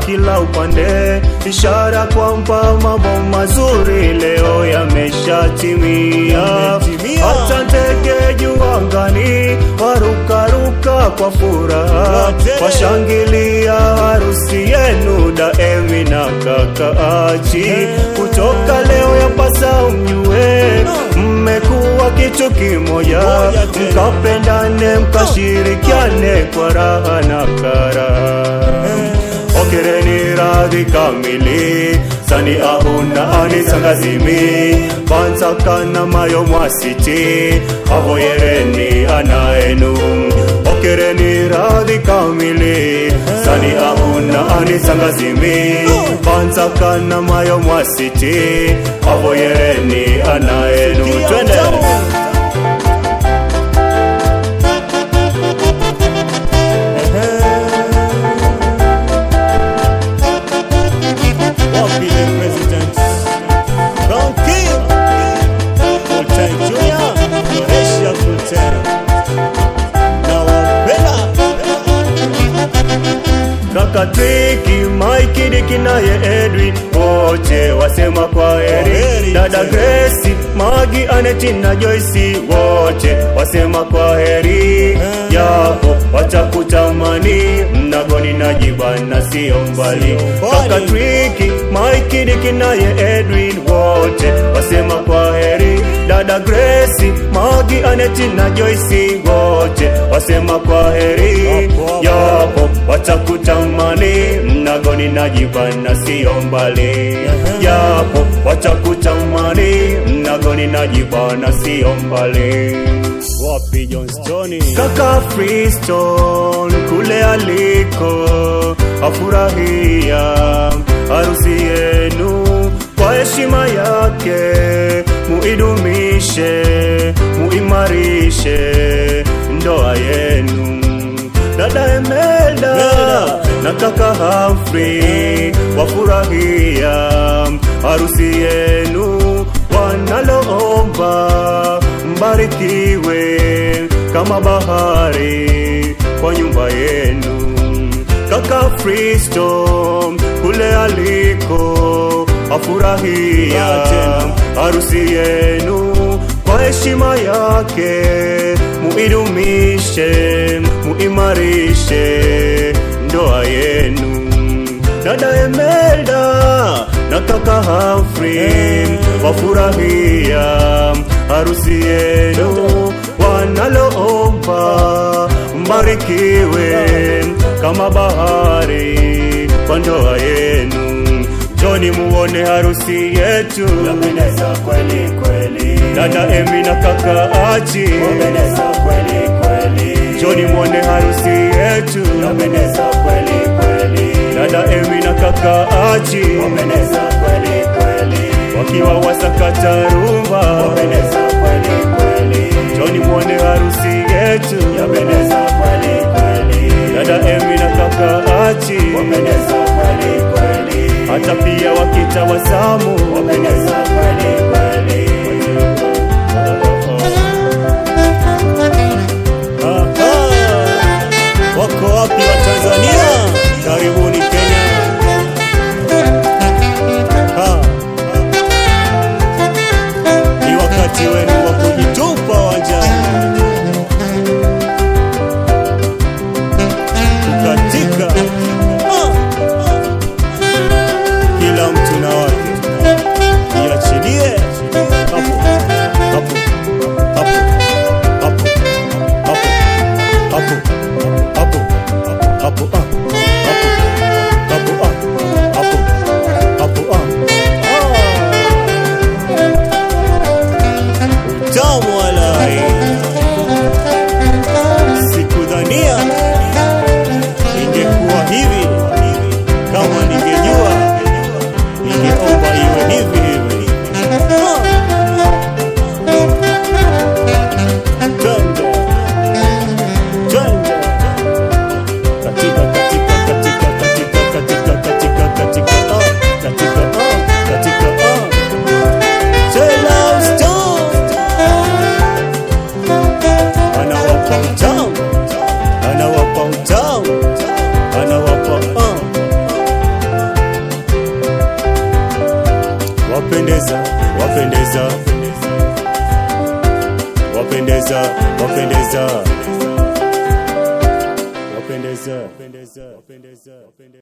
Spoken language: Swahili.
kila upande, ishara kwamba mambo mazuri leo yameshatimia. Yametimia. Hata ndege juu angani warukaruka kwa furaha, Wote. washangilia harusi yenu Daemi na kaka Achi. Kutoka leo yapasa mjue, mmekuwa kitu kimoja, Moja tena. mkapendane, mkashirikiane kwa raha na karaha. Okereni radhi kamili sani ahuna anisangazimi bansakana mayo mwasiti avoyereni anaenu okereni radhi kamili sani ahuna anisangazimi bansakana mayo mwasiti avoyereni anaenu Sikia twende utamu. Wapi the president? Crown King. Full time junior. Malaysia full time. Nawapenda. kaka Triki, Mike Diki naye Edwin wote wasema kwa heri. Kwaheri Dada tena. Grace, Magi, Aneti na Joyce wote wasema kwa heri. Japo watakutamani mnagoni na jibana sio mbali. Sio mbali. Kaka Triki, Mike Diki naye Edwin wote wasema kwa heri. Dada Grace, Magi, Aneti na Joyce wote wasema kwa heri. Hapo, hapo. Japo watakutamani mnagoni na jibana sio mbali japo watakutamani mnagoni na jibana sio mbali Wapi Johnstone? kaka Freestone kule aliko afurahia harusi yenu kwa heshima yake muidumishe muimarishe ndoa yenu dada Emelda Melda. na kaka Humphrey wafurahia harusi yenu wanaloomba mbarikiwe kama bahari kwa nyumba yenu kaka Freestone kule aliko afurahia Ah, tena. harusi yenu kwa heshima yake muidumishe muimarishe ndoa yenu dada Emelda na kaka Humphrey wafurahia harusi yenu wanaloomba mbarikiwe kama bahari kwa ndoa yenu Joni muone harusi yetu Yapendeza kweli kweli, dada Emi na kaka Achi yapendeza kweli kweli, Joni muone harusi yetu yapendeza kweli kweli, dada Emi na kaka Achi yapendeza kweli kweli, wakiwa wasakata rumba yapendeza kweli kweli, Joni muone harusi yetu yapendeza kweli kweli, dada Emi na kaka Achi yapendeza kweli kweli, hata pia wakitawasamu yapendeza kweli kweli. Aha. Wako wapi wa Tanzania? Karibuni Kenya. Ha. Ni wakati wenu wa kujitupa uwanjani. Kukatika. Ah. Kila mtu na wake. Iachilie. Hapo. Hapo. Hapo. Hapo. Hapo. Hapo. Hapo. Hapo. Ah. Hapo. Hapo. Ah. Hapo. Hapo. Ah. Ah. Utamu walai. Sikudhania ingekuwa hivi. Kama ningejua ningeomba iwe hivi hivi. Ah. Twende. Twende. Katika, katika, katika, katika, katika, katika, katika, ah, katika, ah, katika, ah. Tell us don't. Anawapa utamu. Anawapa utamu. Anawapa, ah. wapendeza wapendeza wapendeza wapendeza wapendeza wapendeza